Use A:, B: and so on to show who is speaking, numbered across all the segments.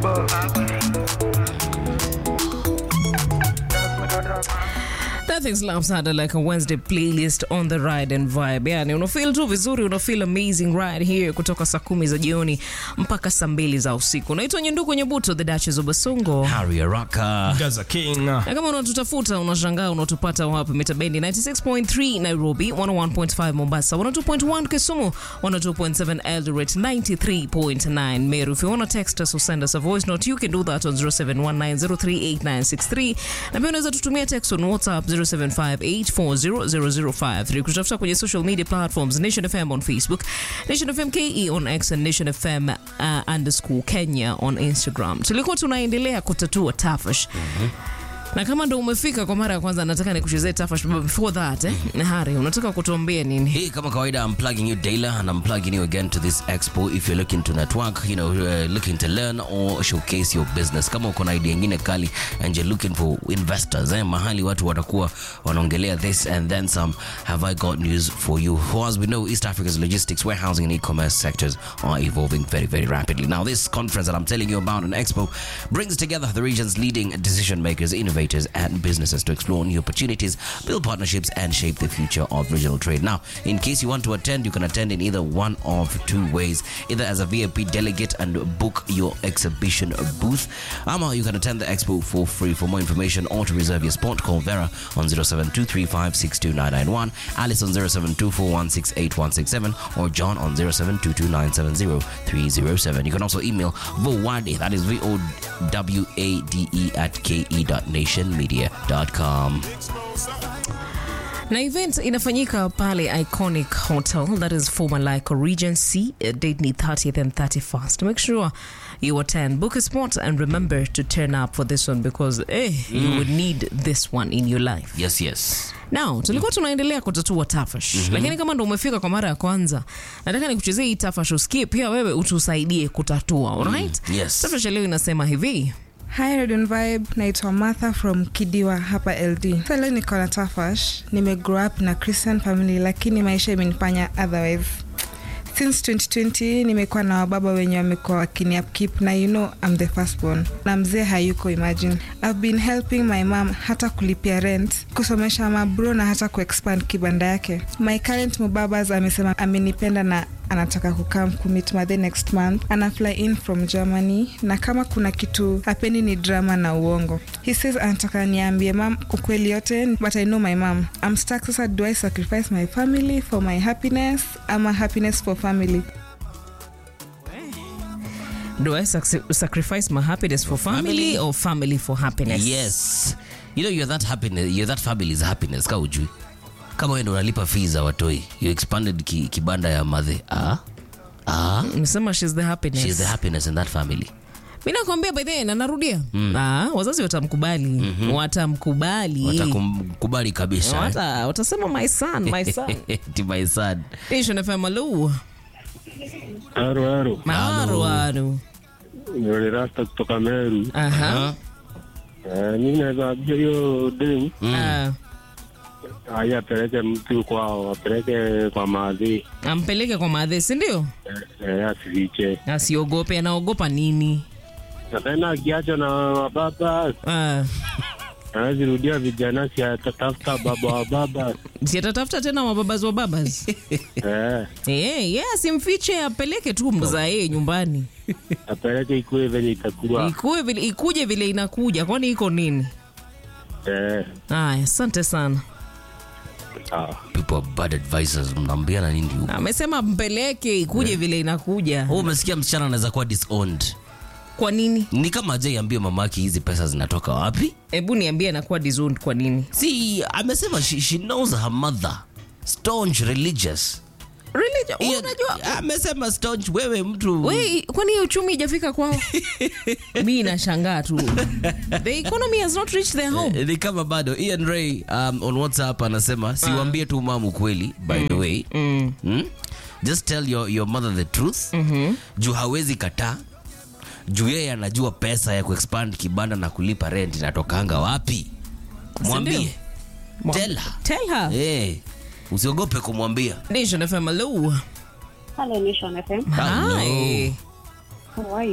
A: Nothing slaps harder like a Wednesday playlist on the ride and vibe. Yani unafeel tu vizuri, unafeel amazing right here kutoka saa kumi za jioni mpaka saa mbili za usiku. Naitwa Nyenduku Nyebuto, the Duchess of Basongo.
B: Harry Araka.
C: Gaza King.
A: Na kama unatutafuta unashangaa unatupata wapi? Mitabendi 96.3 Nairobi, 101.5 Mombasa, 102.1 Kisumu, 102.7 Eldoret, 93.9 Meru. If you want to text us or send us a voice note, you can do that on 0719038963. Na pia unaweza tutumia text on WhatsApp 0758400053. Kutafuta kwenye social media platforms Nation FM on Facebook, Nation FM KE on X and Nation FM uh, underscore Kenya on Instagram. Tulikuwa tunaendelea kutatua tafash na kama ndo umefika kwa mara ya kwanza, nataka nikuchezee tafash. But before that eh, Hari, unataka kutuambia nini?
B: Hey, kama kawaida, I'm plugging you daily and I'm plugging you again to this expo if you're looking to network, you know, uh, looking to learn or showcase your business. Kama uko na idea nyingine kali and you're looking for investors, eh, mahali watu watakuwa wanaongelea this and then some, have I got news for you. For as we know, East Africa's logistics, warehousing and e-commerce sectors are evolving very, very rapidly. Now, this conference that I'm telling you about, an expo, brings together the region's leading decision makers, innovators, and businesses to explore new opportunities, build partnerships, and shape the future of regional trade. Now, in case you want to attend, you can attend in either one of two ways either as a VIP delegate and book your exhibition booth, ama you can attend the expo for free. For more information or to reserve your spot, call Vera on 0723562991, Alice on 0724168167, or John on 0722970307. You can also email Vowade, that is V O W A D E at ke.nationmedia.com.
A: na event inafanyika pale iconic hotel that is former like regency uh, date ni 30th and 31st make sure you attend book a spot and remember to turn up for this one because eh, you would need this one in your life
B: Yes, yes.
A: now tulikuwa tunaendelea kutatua tafash lakini kama ndo umefika kwa mara ya kwanza nataka nikuchezee hii tafash usikie pia wewe utusaidie kutatua alright
B: yes.
A: tafash ya leo inasema hivi
D: Hi Radion Vibe, naitwa Martha from Kidiwa hapa LD. Sasa leo niko na Tafash. Nime grow up na Christian family lakini maisha imenifanya otherwise. Since 2020 nimekuwa na wababa wenye wamekuwa wakini upkeep na you know I'm the firstborn. Na mzee hayuko imagine. I've been helping my mom hata kulipia rent, kusomesha mabro na hata kuexpand kibanda yake. My current mubabas amesema amenipenda na anataka kukam kumit madhe next month ana fly in from germany na kama kuna kitu hapendi ni drama na uongo he says anataka niambie mam ukweli yote but i know my mam I'm stuck sasa do i sacrifice my family for my happiness ama happiness for family
A: do i sac- sacrifice my happiness for family,
B: Family.
A: or family for happiness
B: Yes. You know you're that happiness, you're that family's happiness. Ka ujui. Kama wewe ndo unalipa fees za watoi. You expanded ki, kibanda ya madhe. Ah? Ah?
A: Nimesema she's the happiness.
B: She's the happiness in that family.
A: mi nakwambia by the way, na narudia ah, wazazi watamkubali watamkubali
B: Watakumkubali kabisa.
A: Wata, watasema my son my son
B: Ti my son.
A: Nation FM alu
E: Haro haro,
A: maru aru
E: ni rasta kutoka Meru.
A: aha
E: Eh, mimi naweza ambia hiyo demu
A: Ah,
E: haya apeleke mtu kwao, apeleke kwa maadhi
A: ampeleke kwa madhe sindio
E: eh, asifiche.
A: asiogope anaogopa nini
E: Na tena akiacha na wababa
A: Ah,
E: hawezi rudia vijana, si atatafuta baba wa baba
A: si atatafuta tena wababas wababas
E: eh,
A: Eh, yeah, simfiche apeleke tu mzae nyumbani
E: apeleke ikuwe venye itakuwa
A: Ikue vile, ikuje vile inakuja kwani iko nini
E: eh,
A: aya asante sana
E: sawa.
B: People are bad advisors. Mnaambiana nini huko?
A: amesema mpeleke ikuje vile inakuja
B: Wewe umesikia msichana anaweza kuwa disowned.
A: kwa nini
B: Ni kama ajai ambie mamake hizi pesa zinatoka wapi?
A: hebu niambie anakuwa disowned kwa nini
B: See, amesema she, she knows her mother. Staunch religious.
A: Religion,
B: Hiyo-
A: unajua
B: amesema staunch wewe mtu
A: we kwani hiyo uchumi ijafika kwao mi nashangaa tu the economy has not reached their home
B: ni kama bado Ian Ray um, on WhatsApp anasema siwambie tu mamu kweli by the way mm. just tell your, your mother the truth mm-hmm. juu hawezi kataa juu yeye anajua pesa ya kuexpand kibanda na kulipa rent inatokanga wapi mwambie
A: Mwa-
B: tell her
A: tell her
B: hey, usiogope kumwambia
A: Nation FM hello
F: Hello, Nation FM.
A: hi
F: How are you?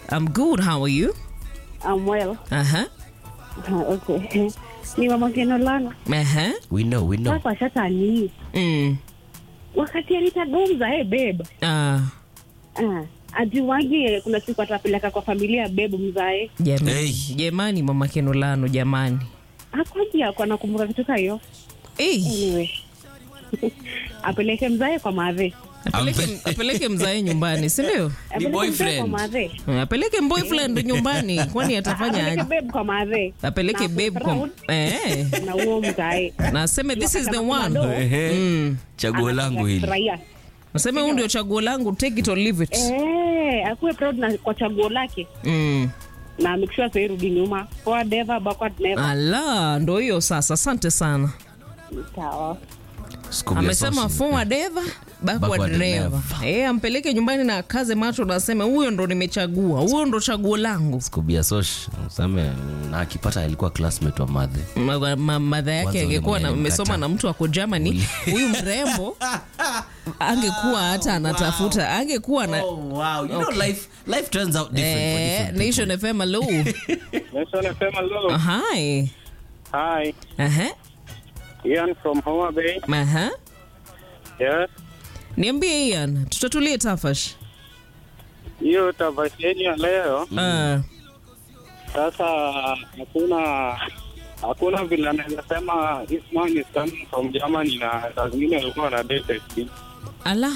A: I'm good. How are you?
C: I'm well.
A: Uh-huh.
C: okay. Ni mama Kenolana.
A: Uh-huh.
B: we know we know
C: Sasa shatani.
A: Mm.
C: Wakati alitagomza hey babe.
A: Ah.
C: Ah, ajuwagi kuna siku atapeleka kwa familia ya babe mzae.
A: Jamani,
B: Hey.
A: jamani mama Kenolano jamani.
C: Hakwaji ako anakumbuka kitu kayo.
A: Hey.
C: Anyway. apeleke mzae kwa madhe.
A: Apeleke, apeleke mzae nyumbani, si ndio?
C: Apeleke mzae
B: boyfriend.
C: kwa madhe.
A: Apeleke boyfriend nyumbani, kwani atafanya
C: Apeleke
A: aje?
C: babe kwa madhe.
A: Apeleke
C: Na
A: babe kwa
C: proud
A: eh,
C: na huo mzae.
A: na aseme this is the
C: Wakati
A: one.
C: anakula
B: Ehe.
A: Mm.
B: chaguo langu hili
C: Raia.
A: Naseme huu ndio chaguo langu, take it or leave it.
C: Eh, akuwe proud na kwa chaguo lake
A: Mm.
C: na make sure asirudi nyuma. Forward ever, backward never.
A: Ala, ndo hiyo sasa. Asante sana.
C: Sawa.
B: Scooby
A: Amesema
B: Associate.
A: forward ever, backward
B: Backward
A: never.
B: never.
A: Eh, ampeleke nyumbani na akaze macho na aseme huyo ndo nimechagua, huyo ndo chaguo langu.
B: Scooby Associate. Useme, na akipata alikuwa classmate wa madhe
A: Ma- ma- madha yake
B: Kwanza
A: angekuwa
B: ule
A: na-
B: mwenye
A: amesoma
B: mkata.
A: na mtu ako Germany, huyu mrembo angekuwa hata anatafuta, angekuwa na
B: wow. you know, life, life turns out different for
A: eh,
B: different people.
A: Nation FM hello.
E: Nation FM, hello.
A: Hi.
E: Hi,
A: Aha.
E: Ian from Homa Bay.
A: Aha.
E: Yes.
A: Niambie Ian, tutatulie tafash.
E: Hiyo tafasheni ya leo
A: Ah.
E: sasa, hakuna hakuna vile anaweza sema this man is coming from Germany na saa zingine alikuwa na date
A: Ala.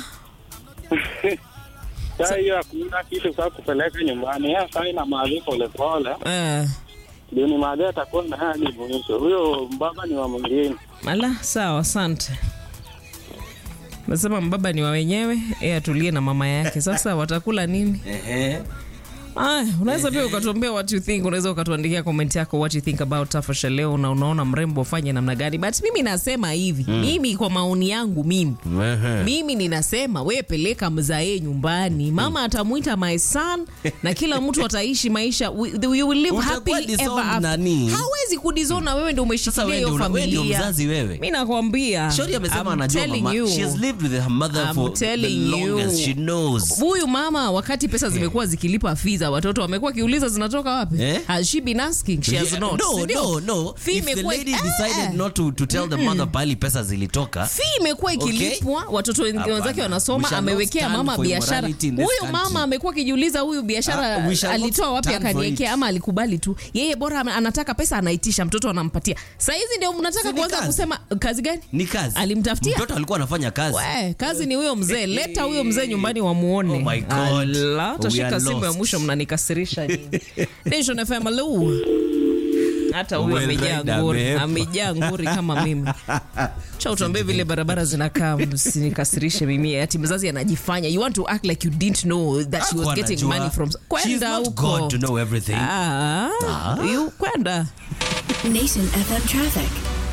E: saa hiyo hakuna kitu saa kupeleka nyumbani. Yeye saa ina maadhi polepole,
A: Ah.
E: ndio ni maadhi atakuwa na hadi mwisho. Huyo mbaba ni wa mwingine.
A: Ala, sawa, asante. Nasema mbaba ni wa wenyewe, yeye atulie na mama yake. Sasa watakula nini?
B: Ehe.
A: Aya, unaweza pia ukatuambia what you think, unaweza ukatuandikia comment yako what you think about Tafasha leo, na unaona mrembo ufanye namna gani. But mimi nasema hivi, mimi kwa maoni yangu mimi
B: Ehe.
A: mimi ninasema we peleka mzae nyumbani, mama atamwita my son na kila mtu ataishi maisha we- you will live
B: Utakuwa
A: happy ever
B: disown
A: after.
B: nani?
A: Hawezi kudizona wewe ndio
B: Sasa
A: umeshikilia
B: wewe
A: hiyo
B: ndio una- wewe ndio
A: familia.
B: mzazi wewe.
A: Mimi nakwambia.
B: Shori amesema
A: I'm
B: anajua
A: telling
B: mama.
A: you.
B: She has lived with her mother
A: I'm
B: for the
A: telling you.
B: longest. She knows.
A: Huyu mama wakati pesa zimekuwa zikilipa fee za watoto amekuwa akiuliza zinatoka wapi?
B: Eh?
A: Has she been asking? She has
B: Yeah,
A: not.
B: No,
A: Si ndio?
B: no, no.
A: Fee
B: If the
A: imekuwa-
B: lady
A: Eh,
B: decided
A: eh.
B: not to, to tell the mother pali pesa zilitoka,
A: fee imekuwa ikilipwa watoto wengi-
B: Hapana.
A: wenzake
B: We
A: wanasoma
B: shall not
A: amewekea
B: stand
A: mama
B: for
A: biashara
B: immorality in this
A: huyu
B: country.
A: mama amekuwa akijiuliza huyu biashara
B: Ah, we shall not
A: alitoa wapi
B: stand for
A: akaniekea
B: it.
A: ama alikubali tu yeye bora ame- anataka pesa anaitisha mtoto anampatia sahizi ndio mnataka
B: Si ni
A: kuanza
B: kazi?
A: kusema kazi gani
B: ni kazi.
A: Alimtafutia?
B: Mtoto alikuwa anafanya kazi.
A: We, kazi ni huyo mzee leta huyo mzee nyumbani wamuone
B: Oh my God.
A: Ala,
B: We
A: tashika
B: are
A: simu ya
B: lost.
A: mwisho mnanikasirisha nyinyi. Nation FM hello. hata huyo
B: Well
A: amejaa
B: read,
A: nguri
B: babe.
A: amejaa nguri kama mimi cha utuambie vile barabara zinakaa msinikasirishe mimi ati mzazi anajifanya you want to act like you didn't know that she was
B: Hakuwa
A: getting
B: anajua.
A: money from
B: She's
A: kwenda
B: not
A: huko
B: God to know everything.
A: ah, you kwenda
F: Nation FM traffic.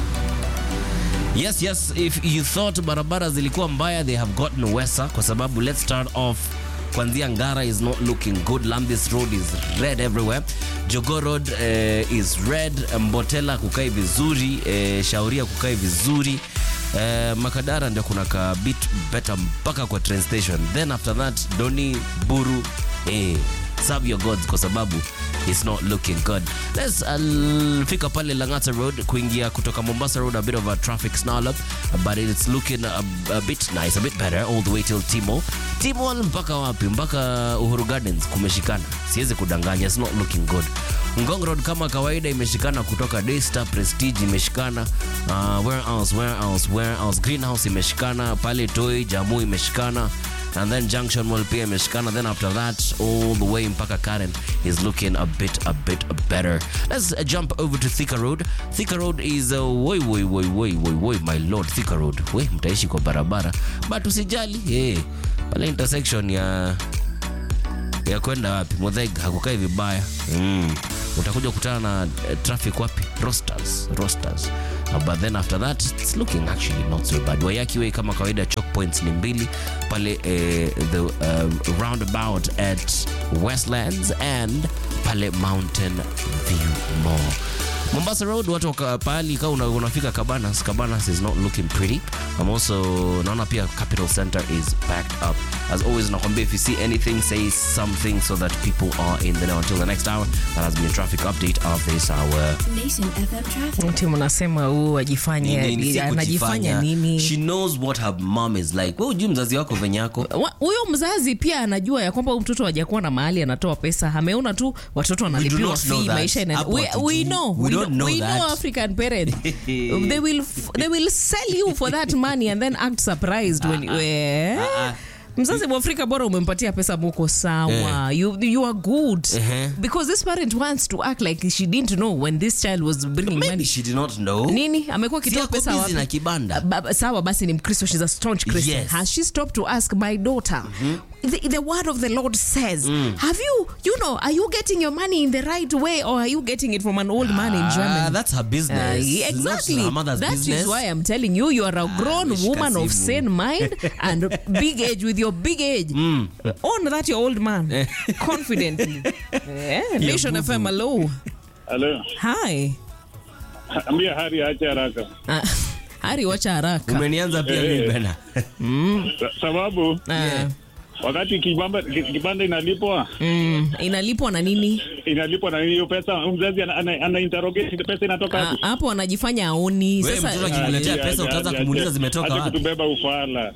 B: Yes, yes, if you thought barabara zilikuwa mbaya, they have gotten worse kwa sababu let's start off kwanzia Ngara is not looking good. Lambis Road is red everywhere. Jogo Road uh, is red. Mbotela kukai vizuri. Uh, Shauria kukai vizuri. Uh, Makadara ndio kuna ka bit better mpaka kwa train station. Then after that Doni Buru eh, serve your gods kwa sababu it's not looking good. Let's uh, fika pale Langata Road kuingia kutoka Mombasa Road a bit of a traffic snarl up but it's looking a, a bit nice, a bit better all the way till Timo. Timo mpaka wapi? Mpaka Uhuru Gardens kumeshikana. Siwezi kudanganya, it's not looking good. Ngong Road kama kawaida imeshikana kutoka Daystar Prestige imeshikana. Uh, where else? Where else? Where else? Greenhouse imeshikana pale Toi, Jamu imeshikana and then Junction Mall pia imeshikana. Then after that, all the way mpaka Karen is looking a bit, a bit better. Let's uh, jump over to Thika Road. Thika Road is uh, woi woi woi woi woi woi my lord Thika Road. We mtaishi kwa barabara, but usijali hey, pale intersection ya ya kwenda wapi Muthaiga hakukai vibaya mm. Utakuja kukutana na uh, traffic wapi Rosters, Rosters. Uh, but then after that it's looking actually not so bad. Wayaki Way kama kawaida choke points ni mbili pale eh, the uh, roundabout at Westlands and pale Mountain View Mall. Mombasa Road, watu waka pahali kama una, unafika Cabanas, Cabanas is not looking pretty. I'm also naona pia Capital Center is backed up. As always, nakwambia if you see anything, say something so that people are in the know. Until the next hour, that has been a traffic update of this hour.
F: Nation FM traffic.
A: Ti mnasema huu ajifanye
B: Nini, si
A: anajifanya
B: kujifanya.
A: nini?
B: She knows what her mom is like. Wewe hujui mzazi wako venye yako.
A: Wa- huyo mzazi pia anajua ya kwamba huyu mtoto hajakuwa na mahali anatoa pesa ameona tu watoto wanalipiwa
B: not know
A: fee
B: that.
A: maisha ina
B: Hapo
A: we,
B: hatujui.
A: we know
B: We
A: we,
B: don't know
A: we know
B: that.
A: african parents they will f- they will sell you for that money and then act surprised when you, eh?
B: ah.
A: mzazi mwafrika bora umempatia pesa muko sawa you, you are good
B: Eh.
A: because this parent wants to act like she didn't know when this child was bringing
B: Maybe
A: money
B: she did not know.
A: nini amekuwa
B: Si
A: akitoa
B: ako
A: pesa
B: busy
A: wapi?
B: na kibanda.
A: Ba- ba- sawa basi ni mkristo shes a staunch christian
B: Yes.
A: has she stopped to ask my daughter the, the word of the lord says have you you know are you getting your money in the right way or are you getting it from an old man in
B: Ah,
A: germany
B: that's her
A: Uh,
B: business.
A: yeah,
B: It's not
A: exactly.
B: her mother's
A: That
B: business.
A: is why I'm telling you, you are a grown
B: ameshika
A: woman of
B: simu.
A: sane mind and big age with your big age. Own that your old man confidently. yeah, Nation
B: boo-boo.
A: FM, hello.
E: Halo,
A: Hi.
E: ambia Hari aache haraka,
A: Uh, Hari, wacha haraka.
B: Umenianza pia
E: Eh.
B: mimi bana.
E: Sa- sababu
A: Uh,
E: wakati kibamba, ki- kibanda inalipwa
A: mm, inalipwa na nini?
E: inalipwa na hiyo pesa, mzazi ana, ana, ana interrogate pesa inatoka
A: Ah,
E: wapi?
A: hapo anajifanya aoni
B: Wewe mtoto
A: sasa
B: akikuletea
E: Aje,
B: pesa
E: aje,
B: utaanza
E: aje,
B: kumuuliza
E: aje.
B: zimetoka
E: Aje
B: wapi.
E: kutubeba ufala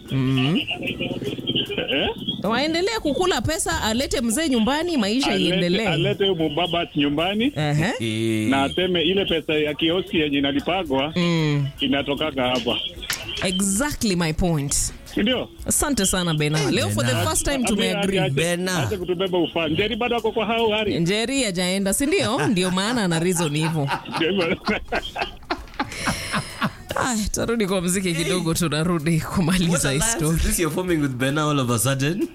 E: eh?
A: waendelee kukula pesa alete mzee nyumbani maisha
E: Alete-
A: iendelee
E: alete mubaba nyumbani
A: Ehe.
B: Eh,
E: na aseme ile pesa ya kioski yenye inalipagwa
A: Mm,
E: inatokaga hapa,
A: exactly my point
E: si ndio?
A: asante sana bena leo for the
B: Bena.
A: first time
E: Ambia
A: tumeagree
E: Hari ache-
B: Bena.
E: ache kutubeba ufala. Njeri bado ako kwa hao Hari.
A: njeri ajaenda sindio ndio maana ana reason hivyo
E: Ndio hivyo.
A: Aya, tarudi kwa mziki kidogo tunarudi
B: What
A: kumaliza hii
B: alliance
A: story
B: is this you're forming with Bena all of a sudden?